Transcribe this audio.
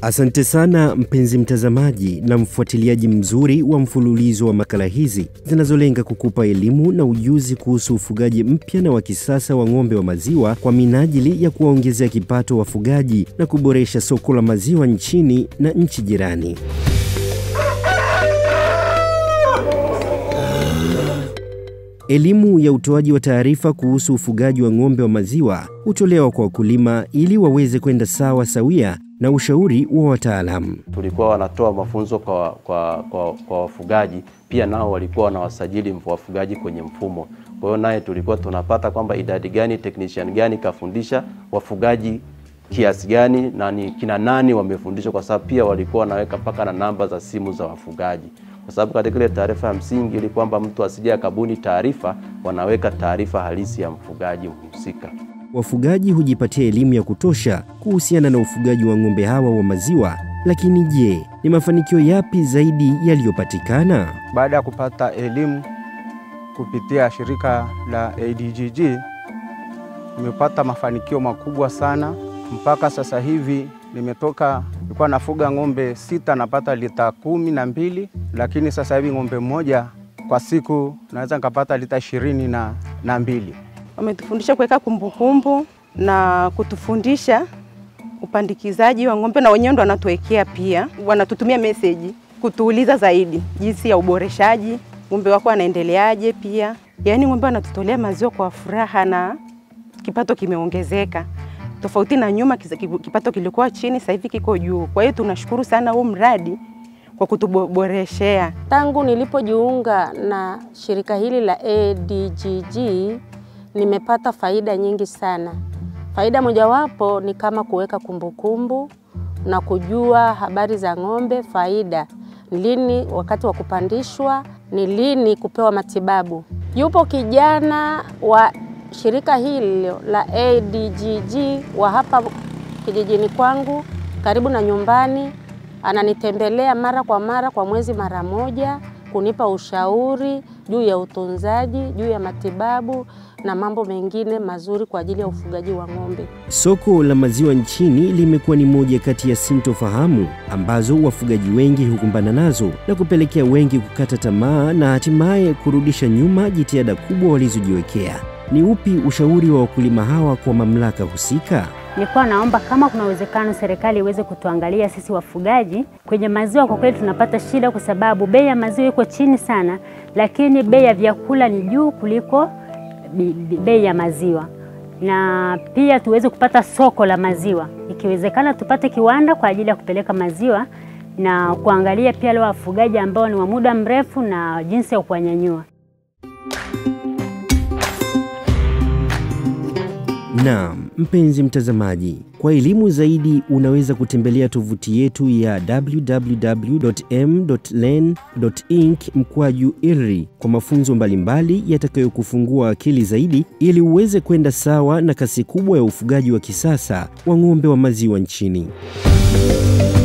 Asante sana mpenzi mtazamaji na mfuatiliaji mzuri wa mfululizo wa makala hizi zinazolenga kukupa elimu na ujuzi kuhusu ufugaji mpya na wa kisasa wa ng'ombe wa maziwa kwa minajili ya kuwaongezea kipato wafugaji na kuboresha soko la maziwa nchini na nchi jirani. Elimu ya utoaji wa taarifa kuhusu ufugaji wa ng'ombe wa maziwa hutolewa kwa wakulima ili waweze kwenda sawa sawia na ushauri wa wataalamu. Tulikuwa wanatoa mafunzo kwa, kwa, kwa, kwa wafugaji, pia nao walikuwa wanawasajili wafugaji kwenye mfumo. Kwa hiyo naye tulikuwa tunapata kwamba idadi gani, technician gani kafundisha wafugaji kiasi gani na ni kina nani wamefundishwa, kwa sababu pia walikuwa wanaweka mpaka na namba za simu za wafugaji kwa sababu katika ile taarifa ya msingi ili kwamba mtu asije akabuni taarifa, wanaweka taarifa halisi ya mfugaji mhusika. Wafugaji hujipatia elimu ya kutosha kuhusiana na ufugaji wa ng'ombe hawa wa maziwa, lakini je, ni mafanikio yapi zaidi yaliyopatikana? Baada ya kupata elimu kupitia shirika la ADGG, nimepata mafanikio makubwa sana. Mpaka sasa hivi nimetoka, nilikuwa nafuga ng'ombe sita, napata lita kumi na mbili, lakini sasa hivi ng'ombe mmoja kwa siku naweza nikapata lita ishirini na, na mbili. Wametufundisha kuweka kumbukumbu na kutufundisha upandikizaji wa ng'ombe, na wenyewe ndo wanatuwekea pia, wanatutumia meseji kutuuliza zaidi jinsi ya uboreshaji, ng'ombe wako anaendeleaje. Pia yaani ng'ombe wanatutolea maziwa kwa furaha na kipato kimeongezeka tofauti na nyuma, kipato kilikuwa chini, sasa hivi kiko juu. Kwa hiyo tunashukuru sana huu mradi kwa kutuboreshea. Tangu nilipojiunga na shirika hili la ADGG nimepata faida nyingi sana. Faida mojawapo ni kama kuweka kumbukumbu na kujua habari za ng'ombe, faida ni lini wakati wa kupandishwa, ni lini kupewa matibabu. Yupo kijana wa shirika hili la ADGG wa hapa kijijini kwangu karibu na nyumbani, ananitembelea mara kwa mara, kwa mwezi mara moja, kunipa ushauri juu ya utunzaji, juu ya matibabu na mambo mengine mazuri kwa ajili ya ufugaji wa ng'ombe. Soko la maziwa nchini limekuwa ni moja kati ya sintofahamu ambazo wafugaji wengi hukumbana nazo na kupelekea wengi kukata tamaa na hatimaye kurudisha nyuma jitihada kubwa walizojiwekea. Ni upi ushauri wa wakulima hawa kwa mamlaka husika? Nilikuwa naomba kama kuna uwezekano serikali iweze kutuangalia sisi wafugaji kwenye maziwa. Kwa kweli tunapata shida, kwa sababu bei ya maziwa iko chini sana, lakini bei ya vyakula ni juu kuliko bei ya maziwa, na pia tuweze kupata soko la maziwa. Ikiwezekana tupate kiwanda kwa ajili ya kupeleka maziwa na kuangalia pia wale wafugaji ambao ni wa muda mrefu na jinsi ya kuwanyanyua. Naam, mpenzi mtazamaji, kwa elimu zaidi unaweza kutembelea tovuti yetu ya www.m.len.inc mkwaju IRI kwa mafunzo mbalimbali yatakayokufungua akili zaidi ili uweze kwenda sawa na kasi kubwa ya ufugaji wa kisasa wa ng'ombe wa maziwa nchini.